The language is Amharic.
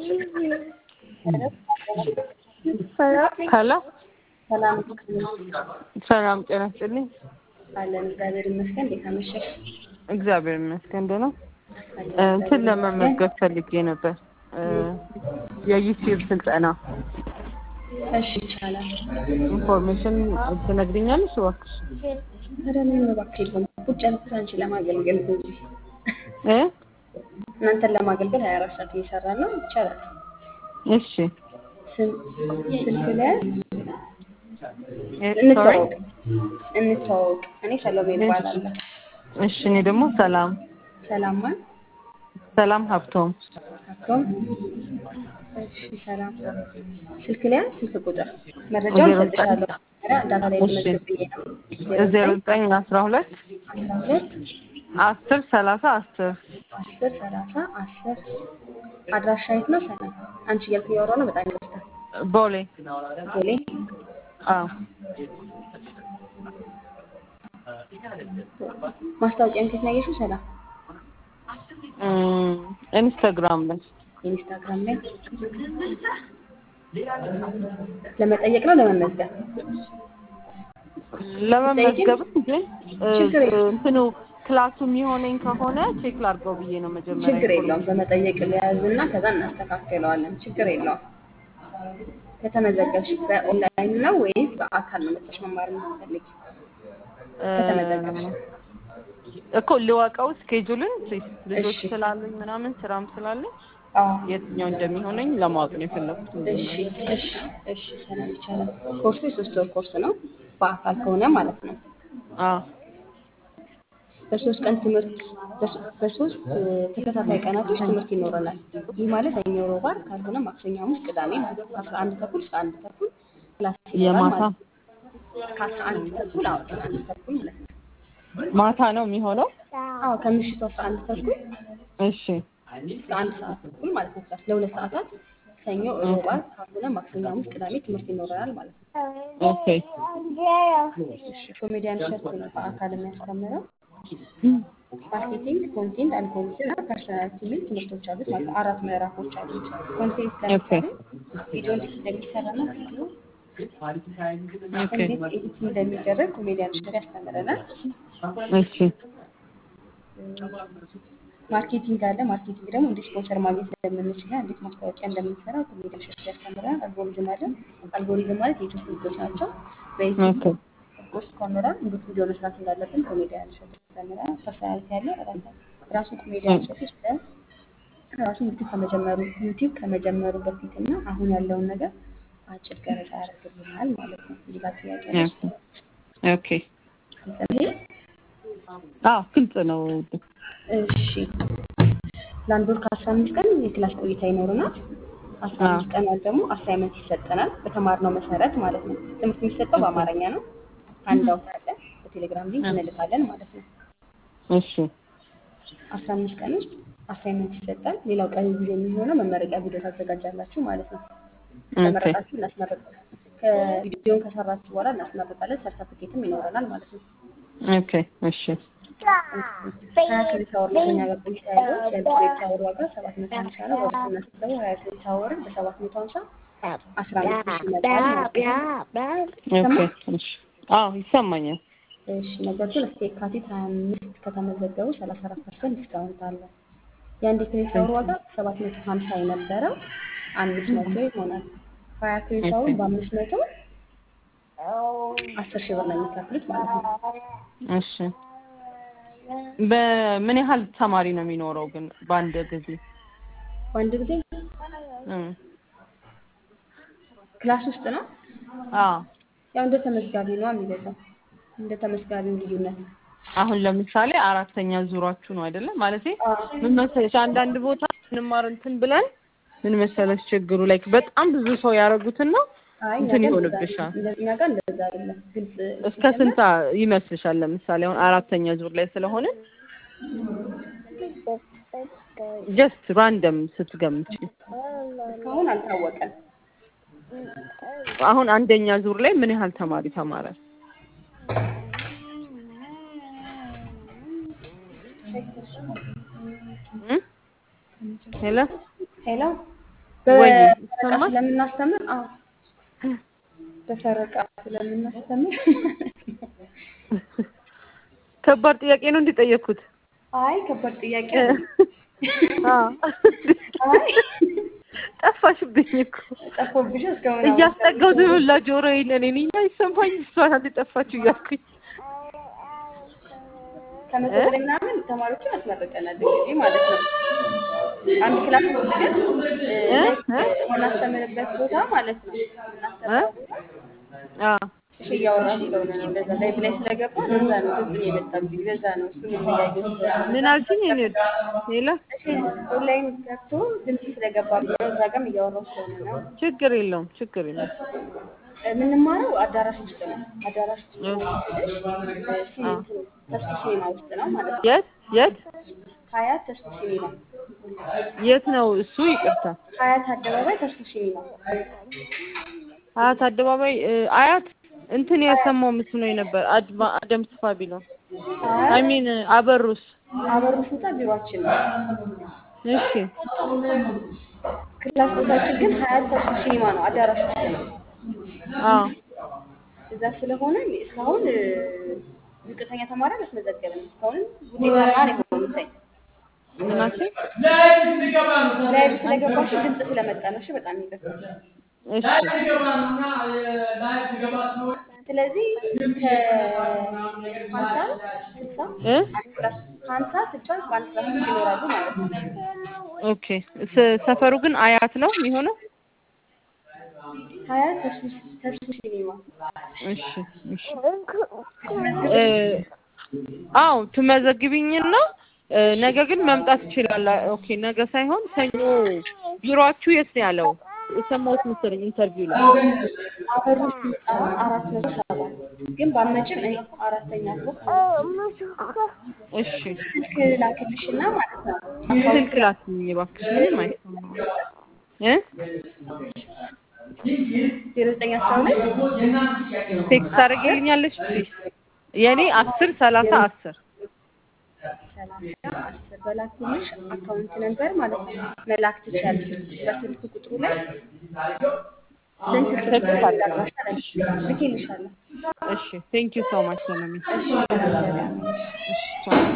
ሄሎ ሰላም ሰላም ጤና ይስጥልኝ። አለን። እግዚአብሔር ይመስገን። እንዴት አመሸሽ? እግዚአብሔር ይመስገን ደህና። እንትን ለመመዝገብ ፈልጌ ነበር እ የዩቲዩብ ስልጠና እሺ ይቻላል። ኢንፎርሜሽን ትነግሪኛለሽ እባክሽ? ኧረ ምንም እባክህ የለም። ቁጭ ያልኩት አንቺን ለማገልገል ነው እንጂ እ እናንተን ለማገልገል ሀያ አራት ሰዓት እየሰራን ነው። ይቻላል። እሺ ስም ስልክ ላይ እ ሶሪ እንተዋወቅ እንተዋወቅ። እኔ ሰሎሜ እባላለሁ። እሺ እኔ ደግሞ ሰላም ሰላም ማን? ሰላም ሀብቶም አቶም እሺ ሰላም ስልክ ላይ ስልክ ቁጥር መረጃውን ዜሮ ዘጠኝ ሰጥሻለሁ። ኧረ ዳታ ላይ እሺ ተመዝግቤ ነው። ዜሮ ዘጠኝ አስራ ሁለት አስራ ሁለት አስር ሰላሳ አስር አስር ሰላሳ አስር አድራሻ የት ነው? ሰላም አንቺ እያልኩ እያወራሁ ነው። በጣም ይመስታል ቦሌ ቦሌ አዎ ማስታወቂያን ከየት ነው ያየሽው? ሰላም እም፣ ኢንስታግራም ላይ ኢንስታግራም ላይ ለመጠየቅ ነው ለመመዝገብ? ለመመዝገብ ግን እ፣ ችግር የለም። እንትኑ ክላሱ የሚሆነኝ ከሆነ ቼክ ላድርገው ብዬ ነው መጀመሪያ ችግር የለውም። በመጠየቅ ሊያዝና ከዛ እናስተካክለዋለን። ችግር የለውም። ከተመዘገብሽ በኦንላይን ነው ወይስ በአካል ነው መጥተሽ መማር የምትፈልጊ? ከተመዘገብሽ እኮ ልወቀው ስኬጁልን ልጆች እሺ። ስላሉኝ ምናምን ስራም ስላለኝ አዎ የትኛው እንደሚሆነኝ ለማወቅ ነው የፈለኩት። እሺ እሺ እሺ ሰላም ይቻላል። ኮርሱ የሶስት ወር ኮርስ ነው በአካል ከሆነ ማለት ነው። አዎ በሶስት ቀን ትምህርት በሶ- በሶስት እ፣ ተከታታይ ቀናቶች ትምህርት ይኖረናል። ይህ ማለት ሰኞ፣ ሮብ፣ ዓርብ ካልሆነ ማክሰኞ፣ ሐሙስ፣ ቅዳሜ ማለት ነው። ከአስራ አንድ ተኩል እስከ አንድ ተኩል ክላስ ይኖራል የማታ ማለት ነው። ከአስራ አንድ ተኩል አዎ እስከ አንድ ተኩል ማለት ነው። ማታ ነው የሚሆነው። አዎ ከምሽቱ አስራ አንድ ተኩል እሺ እስከ አንድ ሰዓት ተኩል ማለት ነው። ክላስ ለሁለት ሰዓታት ሰኞ፣ ሮብ፣ ዓርብ ካልሆነ ማክሰኞ፣ ሐሙስ፣ ቅዳሜ ትምህርት ይኖረናል ማለት ነው። ኦኬ እሺ ኮሜዲያን ሸርፍ ነው በአካል የሚያስተምረው። ማርኬቲንግ፣ ኮንቴንት አንድ ኮሚቴ እና ፐርሰናሊቲ የሚል ትምህርቶች አሉት ማለት ነው። አራት ምዕራፎች አሉት። ኮንቴንት ለምሳሌ ቪዲዮ እንዴት እንደሚሰራ እና ቪዲዮ ኦኬ እንዴት ኤዲት እንደሚደረግ ኮሜዲያን ሸር ያስተምረናል። እሺ ማርኬቲንግ አለ። ማርኬቲንግ ደግሞ እንዴት ስፖንሰር ማግኘት እንደምንችል እና እንዴት ማስታወቂያ እንደምንሰራ ኮሜዲያን ሸር ያስተምረናል። አልጎሪዝም አለ። አልጎሪዝም ማለት የዩቱብ ህጎች ናቸው። በዩቱብ ኦኬ ውስጥ ተምረን እንዴት ቪዲዮ መስራት እንዳለብን ኮሜዲያን ሸር ያስተምረናል። ፐርሰናሊቲ አለ። ራሳ- ራሱ ኮሜዲያን ሸር ስለ ራሱ ዩቲዩብ ከመጀመሩ ዩቲዩብ ከመጀመሩ በፊት እና አሁን ያለውን ነገር አጭር ገለጻ ያደርግልናል ማለት ነው። እዚህ ጋር ጥያቄ አለሽ? ኦኬ ግልጽ ነው ይሄ? አዎ ግልጽ ነው። እሺ ለአንድ ወር ከአስራ አምስት ቀን የክላስ ቆይታ ይኖረናል። አስራ አምስት ቀን ያህል ደግሞ አሳይመንት ይሰጠናል በተማርነው መሰረት ማለት ነው። ትምህርት የሚሰጠው በአማርኛ ነው። አንድ አውት አለ በቴሌግራም ሊንክ እንልካለን ማለት ነው። እሺ አስራ አምስት ቀን ውስጥ አሳይመንት ይሰጣል። ሌላው ቀሪ ጊዜ የሚሆነው መመረቂያ ቪዲዮ ታዘጋጃላችሁ ማለት ነው። ኦኬ ከመረቃችሁ እናስመረቅ ከቪዲዮን ከሰራችሁ በኋላ እናስመርቃለን። ሰርተፍኬትም ይኖረናል ማለት ነው። ኦኬ እሺ ሀያ ክሬዲት አወር ነው ከኛ ጋር ቆይታ ያለው። የአንድ ክሬዲት አወር ዋጋ ሰባት መቶ ሀምሳ ነው። በብር ስናስበው ሀያ ክሬዲት አወርን በሰባት መቶ ሀምሳ አስራ አምስት ሺህ ይመጣል ማለት ነው። ኦኬ እሺ አዎ ይሰማኛል። እሺ ነገር ግን እስከ የካቲት ሀያ አምስት ከተመዘገቡ ሰላሳ አራት ፐርሰንት ዲስካውንት አለ። የአንድ ክሬዲት አወር ዋጋ ሰባት መቶ ሀምሳ የነበረው አምስት መቶ ይሆናል። ሀያ ክሬዲት አወር በአምስት መቶ አስር ሺህ ብር ነው የሚከፍሉት ማለት ነው። እሺ በምን ያህል ተማሪ ነው የሚኖረው ግን በአንድ ጊዜ? በአንድ ጊዜ እም ክላስ ውስጥ ነው አዎ ያው እንደ ተመዝጋቢ ነው የሚገዛው እንደ ተመዝጋቢው ልዩነት አሁን ለምሳሌ አራተኛ ዙሯችሁ ነው አይደለም? ማለቴ ምን መሰለሽ አንዳንድ ቦታ እንማር እንትን ብለን ምን መሰለሽ ችግሩ ላይ በጣም ብዙ ሰው ያደረጉትን ነው አይ እኛ እንትን ጋር እንደዛ ይሆንብሻል። አይደለም። እኛ ጋር እንደዛ አይደለም። ግልጽ እስከ ስንት ይመስልሻል? ለምሳሌ አሁን አራተኛ ዙር ላይ ስለሆነ ጀስት ራንደም ስትገምጪ እስካሁን አልታወቀም። አሁን አንደኛ ዙር ላይ ምን ያህል ተማሪ ተማረ? እም? ሄሎ ሄሎ ወይ በፈረቃ ይሰማል? ስለምናስተምር አዎ በፈረቃ ስለምናስተምር ከባድ ጥያቄ ነው እንዲጠየቅኩት። አይ ከባድ ጥያቄ አይደለም። አይ ጠፋሽብኝ እኮ ጠፎብሽ እስካሁን እያስጠጋው ዝብላ ጆሮ የለን እኔ ይሰማኝ እሷ ናት የጠፋችው እያልኩኝ ከመቶ በላይ ምናምን ተማሪዎችን አስመርቀናል እንግዲህ ማለት ነው። አንድ ክላስ ውስጥ ግን እ፣ እ? የምናስተምርበት ቦታ ማለት ነው የምናስተምረው ቦታ አ እሺ እያወራ ስለሆነ ነው እንደዛ ላይ ላይ ስለገባ ለዛ ነው ድምፅ የመጣብኝ ለዛ ነው እሱን የሚያየው ምን አልሽኝ? እኔ ሌላ እሺ ኦንላይን ገብቶ ድምፅ ስለገባብኝ ነው እዛ ጋርም እያወራሁ ስለሆነ ነው ችግር የለውም ችግር የለውም። የምንማረው አዳራሽ ውስጥ ነው አዳራሽ ውስጥ እ። ነው ስልሽ ሲ- አ። እንትን ተስፉ ሲኒማ ውስጥ ነው ማለት ነው የት የት ሀያት ተስፉ ሲኒማ የት ነው እሱ? ይቅርታ ሀያት አደባባይ ተስፉ ሲኒማ አያት አደባባይ እ፣ አያት እንትን የሰማው ምስሉ ነው ነበር አድማ አደም ስፋ ቢለው አይ አይ ሚን አበሩስ አበሩ ሹታ ቢሯችን ነው እሺ ክላስ ቦታችን ግን ሀያት ተስፉ ሲኒማ ነው አዳራሽ ውስጥ ነው አዎ እዛ ስለሆነ እስካሁን እ፣ ዝቅተኛ ተማሪ አላስመዘገብንም እስካሁን ውጤታማ ነው የሆኑት ምናችን ላይቭ ስለገባሽ ድምፅ ስለመጣ ነው እሺ በጣም ይቅርታ እሺ ስለዚህ ከሀምሳ ስልሳ እ አንድ ክላስ ሀምሳ ስልሳ በአንድ ክላስ ውስጥ ይኖራሉ ማለት ነው ኦኬ ስ- ሰፈሩ ግን አያት ነው የሚሆነው? ሀያ ተስፉ ተስፉ ሲኒማ እሺ እሺ እ፣ አዎ ትመዘግቢኝና እ፣ ነገ ግን መምጣት ይችላል። ኦኬ ነገ ሳይሆን ሰኞ ቢሮአችሁ የት ነው ያለው? የሰማሁት መሰለኝ ኢንተርቪው ላይ አበሩ ህንፃ አራት መቶ ሰባት ግን ባመጭም እኔ አራተኛ ፎቅ እሺ ስልክ ላክልሽና ማለት ነው ስልክ ላክልኝ እባክሽ ምንም አይሰማም እ ዜሮ ዘጠኝ አስራ ሁለት ቴክስት ታደርጊልኛለሽ ፕሊዝ የኔ አስር ሰላሳ አስር ሰላሳ አስር በላኩልሽ አካውንት ነበር ማለት ነው መላክ ትችያለሽ በስልክ ቁጥሩ ላይ ስንት ቴክስት ስልክ አድርጊልኝ። ልኬልሻለሁ እሺ ቴንክ ዩ ሶ ማች ሰለሚ እሺ ሰላም ሰላም እሺ ቻው